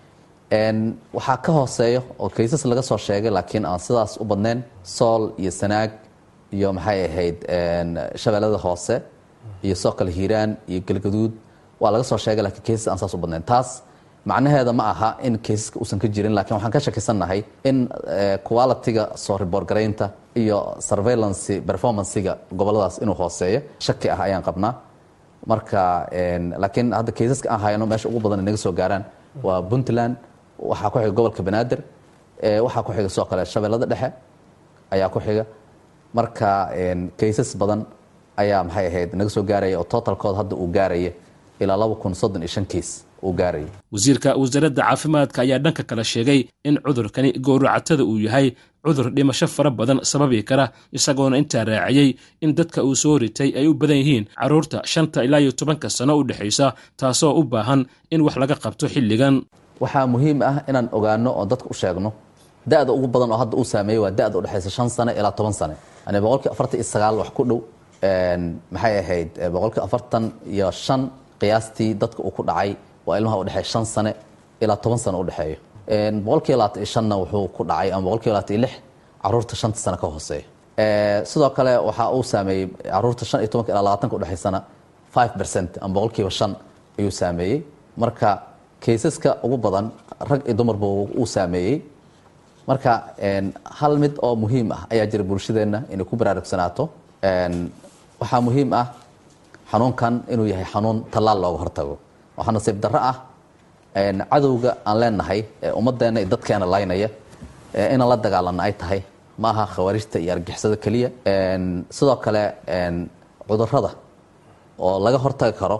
waxaa ka hooseeyo oo kaysas laga soo sheegay laakiin aan sidaas u badnayn sool iyo sanaag iyo maxay ahayd shabeellada hoose iyo sidoo kale hiiraan iyo galgaduud waa laga soo sheegay lakiin kaysas aan saas u badnayn taas macnaheeda ma aha in kaysaska uusan ka jirin lakiin waxaan ka shakisannahay in quality-ga soo riboorgaraynta iyo surveillance performancega goboladaas inuu hooseeyo shaki ah ayaan qabnaa marka laakiin hadda kaysaska aan hayno meesha ugu badan inaga soo gaaraan waa puntland waxaa ku xiga gobolka banaadir waxaa ku xiga sidoo kale shabeellada dhexe ayaa ku xiga marka kaysas badan ayaa maxay ahayd naga soo gaaraya oo totalkood hadda uu gaaraya ilaa laba kun soddon iyo shan kiis uu gaaraya wasiirka wasaaradda caafimaadka ayaa dhanka kale sheegay in cudurkani gowracatada uu yahay cudur dhimasho fara badan sababi kara isagoona intaa raaciyey in dadka uu soo ritay ay u badan yihiin carruurta shanta ilaa iyo tobanka sano u dhexaysa taasoo u baahan in wax laga qabto xilligan waxaa muhiim ah inaan ogaano oo dadka u sheegno da-da ugu badan oo hadda uu saameeyey waa da-da udhexaysa shan sane ilaa toban sane yani boqolkii afartan iyo sagaal wax ku dhow maxay ahayd boqolkii afartan iyo shan qiyaastii dadka uu ku dhacay waa ilmaha udhexeeya shan sane ilaa toban sano udhexeeyo boqolkiiba labaatan iyo shanna wuxuu ku dhacay ama boqolkiiba labaatan iyo lix caruurta shanta sano ka hooseeya sidoo kale waxaa uu saameeyey caruurta shan iyo tobanka ilaa labaatanka udhexaysana five percent ama boqolkiiba shan ayuu saameeyey marka kaysaska ugu badan rag iyo dumarba uu saameeyey marka hal mid oo muhiim ah ayaa jira bulshadeenna inay ku baraarugsanaato waxaa muhiim ah xanuunkan inuu yahay xanuun tallaal looga hortago waxaa nasiib darro ah cadowga aan leenahay ee ummadeenna iyo dadkeena laynaya inaan la dagaalana ay tahay ma aha khawaarijta iyo argixisada keliya sidoo kale cudurada oo laga hortagi karo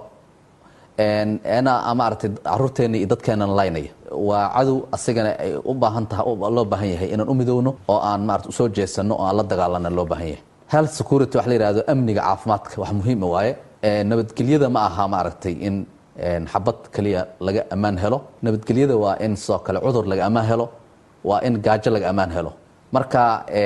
na maaragtay caruurteena iyo dadkeenana laynaya waa cadow asigana ay u baahan tahay loo baahan yahay inaan u midowno oo aan maarata usoo jeesano oo aan la dagaalana loo baahan yahay health security waxa la yihahdo amniga caafimaadka wax muhiima waaye nabadgelyada ma aha maaragtay in xabad keliya laga ammaan helo nabadgelyada waa in sidoo kale cudur laga ammaan helo waa in gaajo laga ammaan helo marka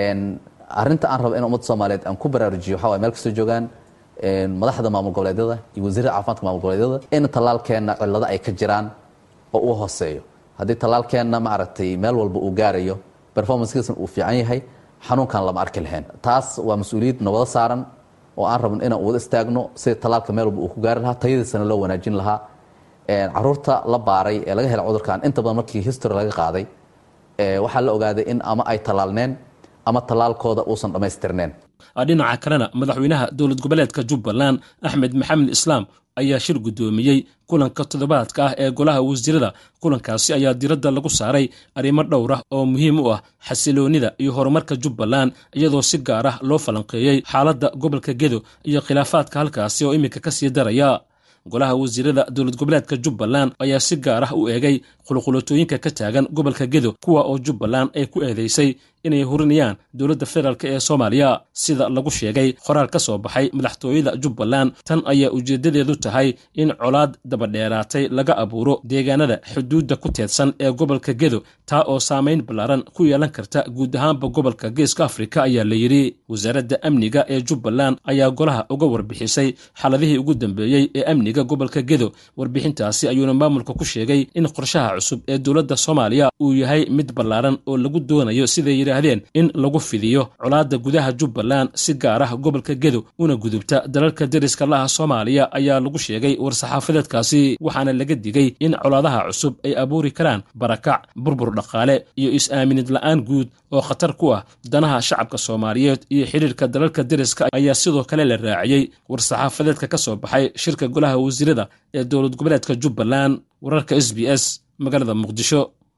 arinta aan rabo in ummadda soomaaliyeed aan ku baraarujiyo waxa waye meel kastoo joogaan madaxda maamul goboleedyada iyo wasiirada caafimaadka maamul goboleedyada in tallaalkeenna cillado ay ka jiraan oo uu hooseeyo haddii tallaalkeenna maaragtay meel walba uu gaarayo performancekiisna uu fiican yahay xanuunkan lama arki lahayn taas waa mas-uuliyad nabado saaran oo aan rabno inaan wada istaagno sida tallaalka meel walba uu ku gaari lahaa tayadiisana loo wanaajin lahaa caruurta la baaray ee laga helay cudurkan inta badan markii history laga qaaday waxaa la ogaaday in ama ay tallaalneen ama tallaalkooda uusan dhammaystirneen dhinaca kalena madaxweynaha dowlad goboleedka jubbaland axmed maxamed islaam ayaa shir guddoomiyey kulanka toddobaadka ah ee golaha wasiirada kulankaasi ayaa diradda lagu saaray arrimo dhowr ah oo muhiim u ah xasiloonnida iyo horumarka jubbaland iyadoo si gaar ah loo falanqeeyey xaaladda gobolka gedo iyo khilaafaadka halkaasi oo iminka ka sii daraya golaha wasiirada dowlad goboleedka jubbaland ayaa si gaar ah u eegay qulqulatooyinka ka taagan gobolka gedo kuwa oo jubbaland ay ku eedaysay inay hurinayaan dowladda federaalk ee soomaaliya sida lagu sheegay qoraal ka soo baxay madaxtooyada jubbaland tan ayaa ujeeddadeedu tahay in colaad dabadheeraatay laga abuuro deegaanada xuduudda ku teedsan ee gobolka gedo taa oo saamayn ballaaran ku yeelan karta guud ahaanba gobolka geeska afrika ayaa la yidhi wasaaradda amniga ee jubbaland ayaa golaha uga warbixisay xaladihii ugu dambeeyey ee amniga gobolka gedo warbixintaasi ayuuna maamulka ku sheegay in qorshaha cusub ee dowladda soomaaliya uu yahay mid ballaaran oo lagu doonayo siday yidhaahdeen in lagu fidiyo colaadda gudaha jubbaland si gaar ah gobolka gedo una gudubta dalalka deriska laha soomaaliya ayaa lagu sheegay war-saxaafadeedkaasi waxaana laga digay in colaadaha cusub ay abuuri karaan barakac burbur dhaqaale iyo is-aaminid la'aan guud oo khatar ku ah danaha shacabka soomaaliyeed iyo xidhiirka dalalka deriska ayaa sidoo kale la raaciyey war-saxaafadeedka ka soo baxay shirka golaha wasiirada ee dowlad goboleedka jubbaland wararka s b s magaalada muqdisho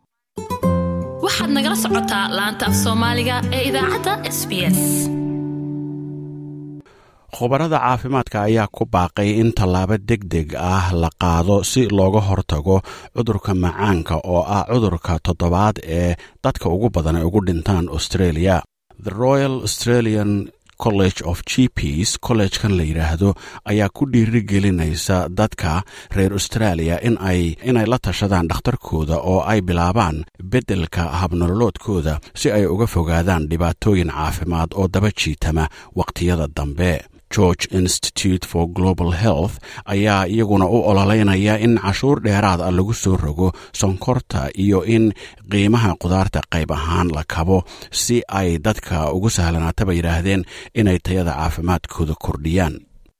waxaad nagala socotaa laanta af soomaaliga ee idaacadda s b s khubarada caafimaadka ayaa ku baaqay in tallaabo deg deg ah la qaado si looga hortago cudurka macaanka oo ah cudurka toddobaad ee dadka ugu badan ay ugu dhintaan australia the royal australian college of g ps kollegekan la yidhaahdo ayaa ku dhiirigelinaysa dadka reer australia inay la tashadaan dhakhtarkooda oo ay bilaabaan beddelka habnololoodkooda si ay uga fogaadaan dhibaatooyin caafimaad oo daba jiitama wakhtiyada dambe george institute for global health ayaa iyaguna u ololeynaya in cashuur dheeraad ah lagu soo rogo sonkorta iyo in qiimaha qudaarta qayb ahaan la kabo si ay dadka ugu sahlanaataba yidhaahdeen inay tayada caafimaadkooda kordhiyaan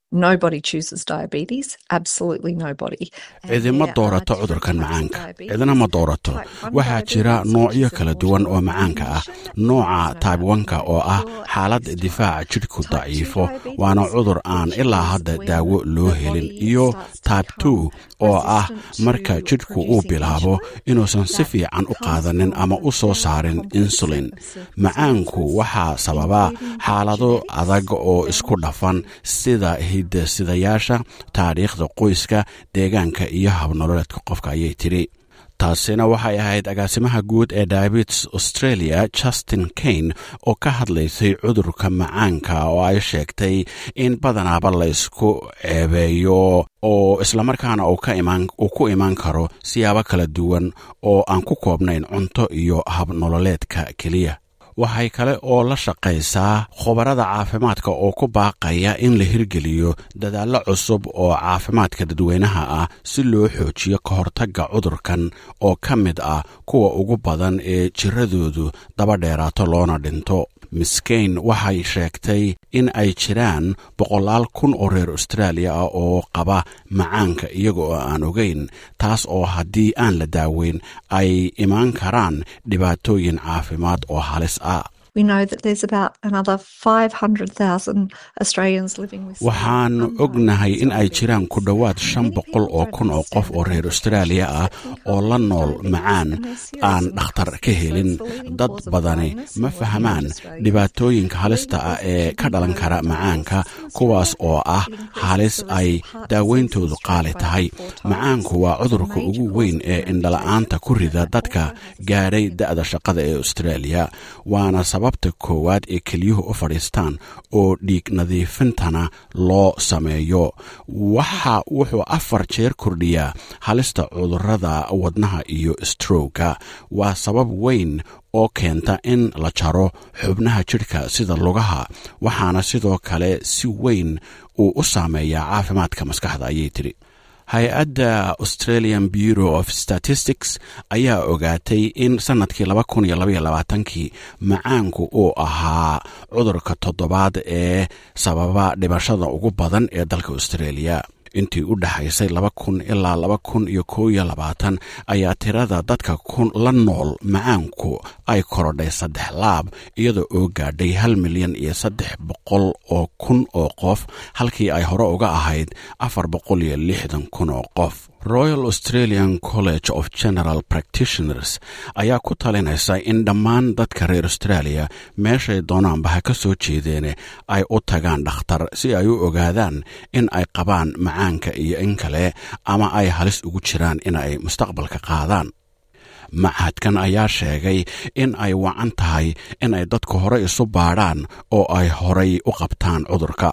cidima doorato cudurkan macaanka cidina ma doorato waxaa jira noocyo kala duwan oo macaanka ah nooca taibwanka oo ah xaalad difaaca jidhku daciifo waana cudur aan ilaa hadda daawo loo helin iyo taib two oo ah marka jidhku uu bilaabo inuusan si fiican u qaadanin ama u soo saarin insulin macaanku waxaa sababa xaalado adag oo isku dhafan sida hidasidayaasha taariikhda qoyska deegaanka iyo habnololeedka qofka ayay tidhi taasina waxay ahayd agaasimaha guud ee diabetes australia justin kane oo ka hadlaysay cudurka macaanka oo ay sheegtay in badanaaba laysku ceebeeyo oo islamarkaana uu ku imaan karo siyaabo kala duwan oo aan ku koobnayn cunto iyo habnololeedka keliya waxay kale oo la shaqaysaa khubarada caafimaadka oo ku baaqaya in la hirgeliyo dadaallo cusub oo caafimaadka dadweynaha ah si loo xoojiyo ka hortagga cudurkan oo ka mid ah kuwa ugu badan ee jiradoodu daba dheeraato loona dhinto miskayn waxay sheegtay in ay jiraan boqolaal kun oo reer austraaliya ah oo qaba macaanka iyaga oo aan ogeyn taas oo haddii aan la daaweyn ay imaan karaan dhibaatooyin caafimaad oo halis ah waxaan ognahay in ay jiraan ku dhowaad shan boqol oo kun oo qof oo reer austraaliya ah oo la nool macaan aan dhakhtar ka helin dad badani ma fahmaan dhibaatooyinka halista ah ee ka dhalan kara macaanka kuwaas oo ah halis ay daaweyntoodu qaali tahay macaanku waa cudurka ugu weyn ee indhala-aanta ku rida dadka gaadhay da'da shaqada ee austraaliya waana sababta koowaad ee keliyuhu u fadhiistaan oo dhiig nadiifintana loo sameeyo waxa wuxuu afar jeer kordhiyaa halista cudurada wadnaha iyo strowga waa sabab weyn oo keenta in la jaro xubnaha jidhka sida lugaha waxaana sidoo kale si weyn uu u saameeyaa caafimaadka maskaxda ayay tidhi hay-adda australian bureau of statistics ayaa ogaatay in sannadkii kii macaanku uu ahaa cudurka toddobaad ee sababa dhimashada ugu badan ee dalka australia intii u dhexaysay ilaa ayaa tirada dadka la nool macaanku ay korodhay saddex laab iyada oo gaadhay hal milyan iyo saddex boqol oo kun oo qof halkii ay hore uga ahayd afar boqol iyo lixdan kun oo qof royal australian college of general practitioners ayaa ku talinaysa in dhammaan dadka reer australia meeshay doonaanba ha ka soo jeedeene ay u tagaan dhakhtar si ay u ogaadaan in ay qabaan macaanka iyo in kale ama ay halis ugu jiraan inay mustaqbalka qaadaan machadkan ayaa sheegay in ay wacan tahay in ay dadku hore isu baadhaan oo ay horay u qabtaan cudurka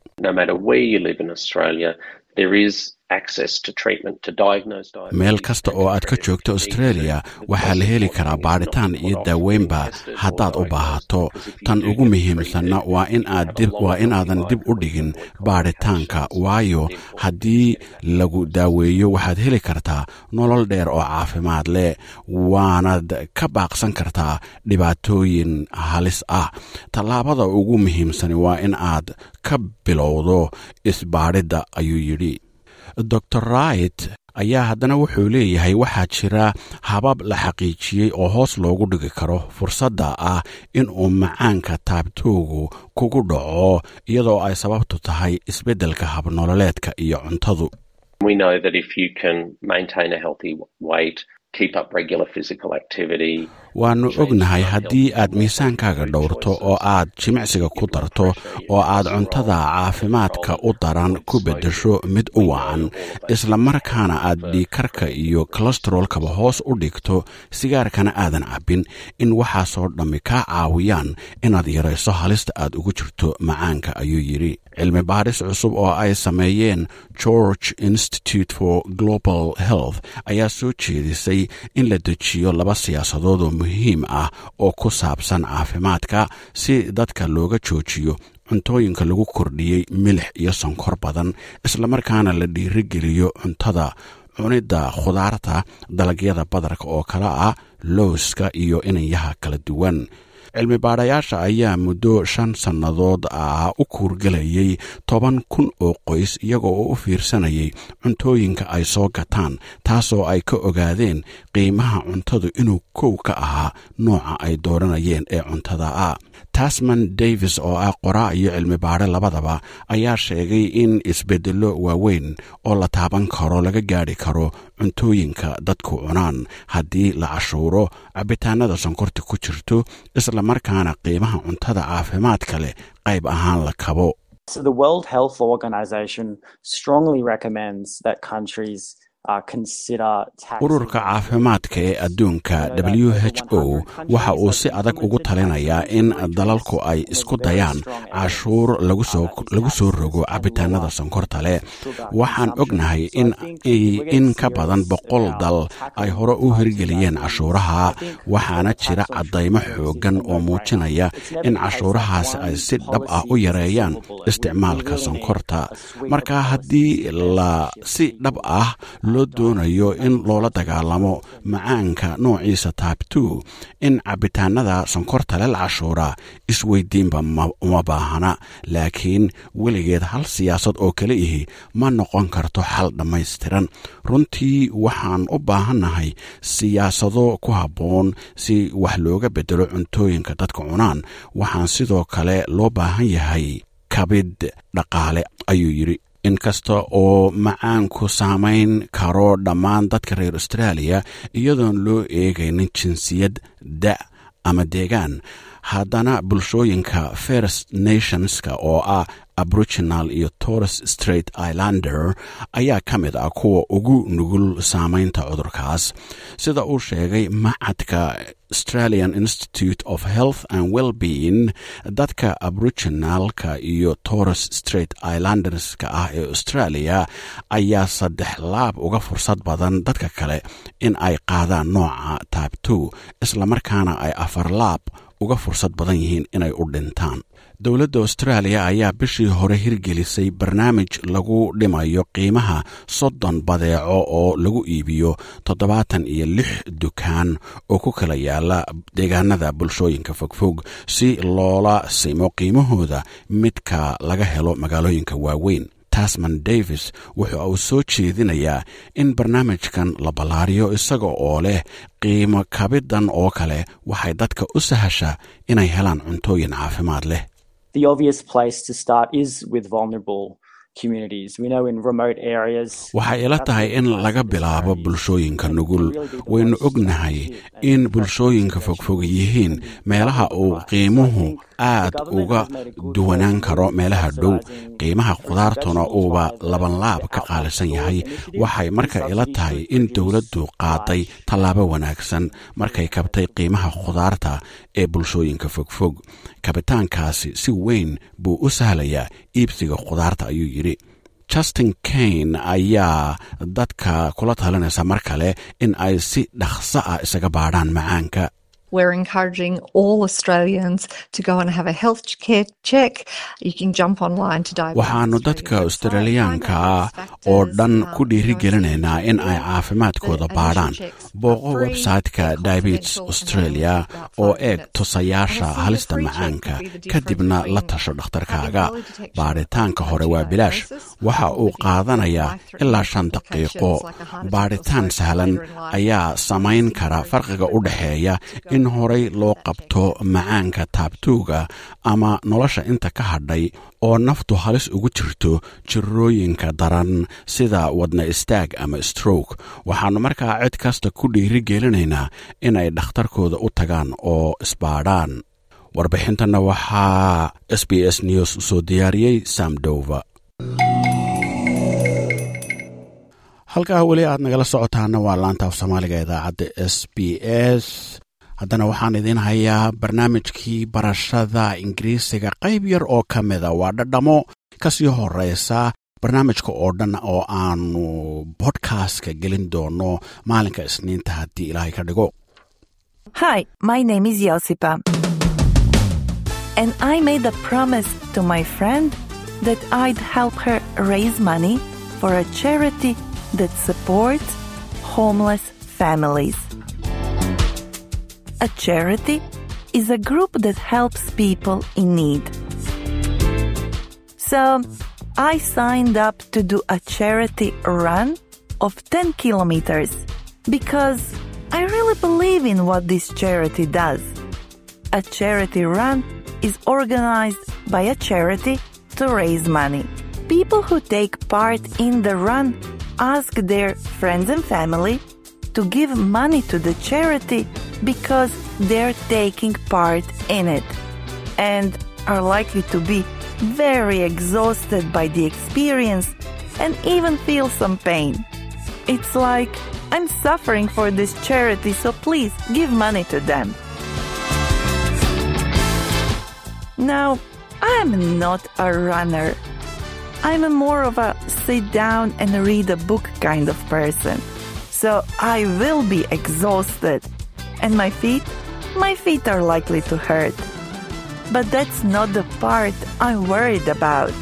meel kasta oo aad ka joogto australia waxaa la heli karaa baadhitaan iyo daaweynba haddaad u baahato tan ugu muhiimsanna waa inaadan dib u dhigin baadhitaanka waayo haddii lagu daaweeyo waxaad heli kartaa nolol dheer oo caafimaad leh waanad ka baaqsan kartaa dhibaatooyin halis ah tallaabada ugu muhiimsani waa in aad ka bilowdo isbaadhidda ayuu yidhi dor wright ayaa haddana wuxuu leeyahay waxaa jira habab la xaqiijiyey oo hoos loogu dhigi karo fursadda ah inuu macaanka taabtoogu kugu dhaco iyadoo ay sababtu tahay isbeddelka habnololeedka iyo cuntadu waannu ognahay haddii aad miisaankaaga dhowrto oo aad jimicsiga ku darto oo aad cuntada caafimaadka u daran ku beddesho mid u wacan isla markaana aad dhiikarka iyo kolestarolkaba hoos u dhigto sigaarkana aadan cabbin in waxaasoo dhammi kaa caawiyaan inaad yarayso halista aad ugu jirto macaanka ayuu yidhi cilmi baadhis cusub oo ay sameeyeen george institute for global health ayaa soo jeedisay in la dejiyo laba siyaasadood oo muhiim ah oo ku saabsan caafimaadka si dadka looga joojiyo cuntooyinka lagu kordhiyey milix iyo sonkor badan islamarkaana la dhiirigeliyo cuntada cunidda khudaarta dalagyada badarka oo kale ah lowska iyo inanyaha kala duwan cilmi baadhayaasha ayaa muddo shan sannadood ah u kuurgelayay toban kun oo qoys iyagoo oo u fiirsanayay cuntooyinka ay soo gataan taasoo ay ka ogaadeen qiimaha cuntadu inuu kow ka ahaa nooca ay dooranayeen ee cuntada ah tasman davis oo ah qoraa iyo cilmi baadhe labadaba ayaa sheegay in isbeddello waaweyn oo la taaban karo laga gaadhi karo cuntooyinka dadku cunaan haddii la cashuuro cabitaanada sonkorta ku jirto isla markaana qiimaha cuntada caafimaadka leh qayb ahaan la kabo So the World Health Organization strongly recommends that countries ururka caafimaadka ee adduunka w h o waxa uu si adag ugu talinayaa in dalalku ay isku dayaan cashuur lagu soo rogo cabitaanada sonkorta leh waxaan ognahay in ka badan boqol dal ay hore u hirgeliyeen cashuuraha waxaana jira caddaymo xooggan oo muujinaya in cashuurahaas ay si dhab ah u yareeyaan isticmaalka sonkorta marka haddii la si dhab ah loo doonayo in loola dagaalamo macaanka noociisa taabtu in cabitaanada sonkorta le la cashuura isweydiinba uma baahana laakiin weligeed hal siyaasad oo kale ihi ma noqon karto xal dhammaystiran runtii waxaan u baahannahay siyaasado ku habboon si wax looga beddelo cuntooyinka dadka cunaan waxaan sidoo kale loo baahan yahay kabid dhaqaale ayuu yidhi inkasta oo macaanku saamayn karo dhammaan dadka reer austraaliya iyadoon loo eegaynin jinsiyad da ama deegaan haddana bulshooyinka first nationska oo ah aboriginal iyo torres straight islander ayaa ka mid ah kuwa ugu nugul saamaynta cudurkaas sida uu sheegay macadka australian institute of health and wellbeing dadka aboriginalka iyo torres straight islanderska ah ee australia ayaa saddex laab uga fursad badan dadka kale in ay qaadaan nooca taabto islamarkaana ay afar laab uga fursad badan yihiin inay u dhintaan dowladda austraaliya ayaa bishii hore hirgelisay barnaamij lagu dhimayo qiimaha soddon badeeco oo lagu iibiyo toddobaatan iyo lix dukaan oo ku kala yaala deegaanada bulshooyinka fogfog si loola simo qiimahooda midka laga helo magaalooyinka waaweyn tasman davis wuxu uu soo jeedinayaa in barnaamijkan la ballaariyo isaga oo leh qiimo kabiddan oo kale waxay dadka u sahashaa inay helaan cuntooyin caafimaad leh waxay ila tahay in laga bilaabo bulshooyinka nugul waynu ognahay in bulshooyinka fogfog yihiin meelaha uu qiimuhu aad uga duwanaan karo meelaha dhow qiimaha khudaartuna uuba labanlaab ka qaalisan yahay waxay marka ila tahay in dowladdu qaaday tallaabo wanaagsan markay kabtay qiimaha khudaarta ee bulshooyinka fogfog kabitaankaasi si weyn buu u sahlayaa iibsiga khudaarta ayuu yidhi justin kane ayaa dadka kula talinaysa mar kale in ay si dhaqso ah isaga baadhaan macaanka We're encouraging all Australians to go and have a health care check. You can jump online to diabetes. waxaannu dadka australiyaanka ah oo dhan ku dhiirigelinaynaa in ay caafimaadkooda baadhaan booqo website-ka diabetes australia oo eeg tusayaasha halista macaanka kadibna la tasho dhakhtarkaaga baadhitaanka hore waa bilaash waxa uu qaadanayaa ilaa shan daqiiqo baadhitaan sahlan ayaa samayn kara farqiga u dhexeeya in horay loo qabto macaanka taabtuuga ama nolosha inta ka hadhay oo naftu halis ugu jirto jirooyinka daran sida wadna istaag ama stroke waxaannu markaa cid kasta ku dhiiri gelinaynaa inay dhakhtarkooda u tagaan oo isbaadhaan warbixintanna waxaa s b s news soo diyaariyey samdova halkaa weli aad nagala socotaana waa laanta af soomaaliga idaacadda s b s haddana waxaan idiin hayaa barnaamijkii barashada ingiriisiga qayb yar oo ka mida waa dhadhamo kasii horeysa barnaamijka oo dhan oo aanu bodkastka gelin doono maalinka isniinta haddii ilaahay ka dhigo Hi, my name is Josipa. And I made a promise to my friend that I'd help her raise money for a charity that supports homeless families. A charity is a group that helps people in need. So I signed up to do a charity run of 10 kilometers because I really believe in what this charity does. A charity run is organized by a charity to raise money. People who take part in the run ask their friends and family to give money to the charity because they're taking part in it and are likely to be very exhausted by the experience and even feel some pain. It's like I'm suffering for this charity, so please give money to them. Now, I'm not a runner. I'm a more of a sit down and read a book kind of person. So I will be exhausted. And my feet? My feet are likely to hurt. But that's not the part I'm worried about.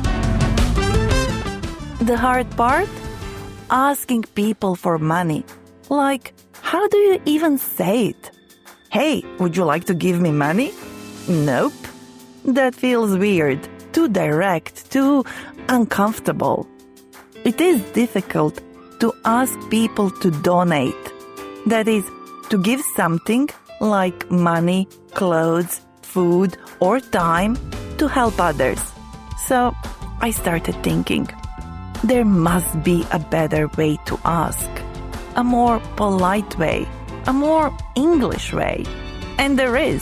The hard part? Asking people for money. Like, how do you even say it? Hey, would you like to give me money? Nope. That feels weird, too direct, too uncomfortable. It is difficult to ask people to donate. That is, to give something like money, clothes, food, or time to help others. So I started thinking there must be a better way to ask, a more polite way, a more English way. And there is.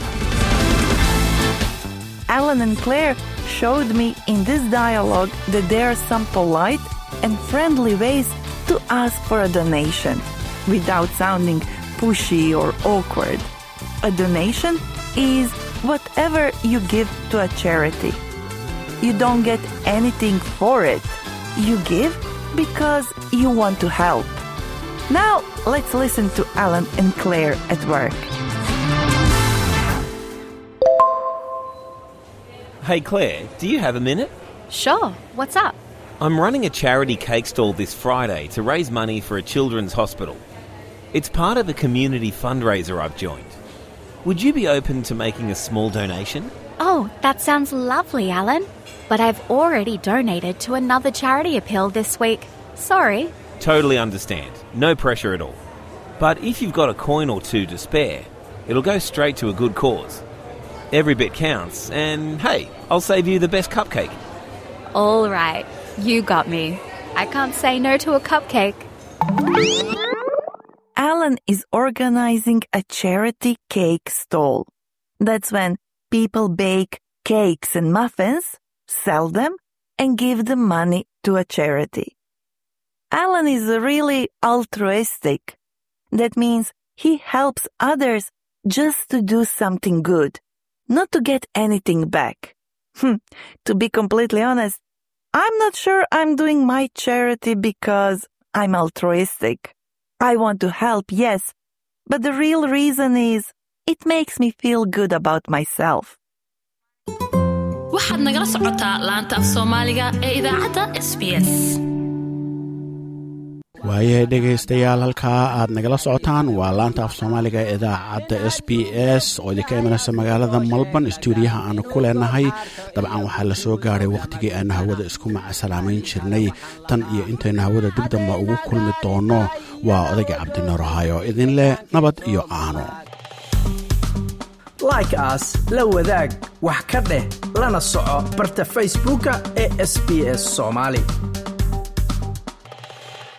Alan and Claire showed me in this dialogue that there are some polite and friendly ways to ask for a donation without sounding pushy or awkward. A donation is whatever you give to a charity. You don't get anything for it. You give because you want to help. Now, let's listen to Alan and Claire at work. Hey Claire, do you have a minute? Sure, what's up? I'm running a charity cake stall this Friday to raise money for a children's hospital. It's part of a community fundraiser I've joined. Would you be open to making a small donation? Oh, that sounds lovely, Alan. But I've already donated to another charity appeal this week. Sorry. Totally understand. No pressure at all. But if you've got a coin or two to spare, it'll go straight to a good cause. Every bit counts, and hey, I'll save you the best cupcake. All right, you got me. I can't say no to a cupcake. Alan is organizing a charity cake stall. That's when people bake cakes and muffins, sell them, and give the money to a charity. Alan is really altruistic. That means he helps others just to do something good, not to get anything back. Hmm, to be completely honest, I'm not sure I'm doing my charity because I'm altruistic. I want to help, yes, but the real reason is it makes me feel good about myself. waxaad nagala socotaa laanta af soomaaliga ee idaacadda s b s waayahay dhegaystayaal halkaa aad nagala socotaan waa laanta af soomaaliga ee idaacadda s b s oo idinka imanaysa magaalada malban stuudiyaha aanu ku leenahay dabcan waxaa la soo gaadhay wakhtigii aanu hawada isku macasalamayn jirnay tan iyo intaynu hawada dib damba ugu kulmi doono waa odayga cabdinoorahaayo idin leh nabad iyo aano like aas la wadaag wax ka dheh lana soco barta facebooka ee sb s soomaali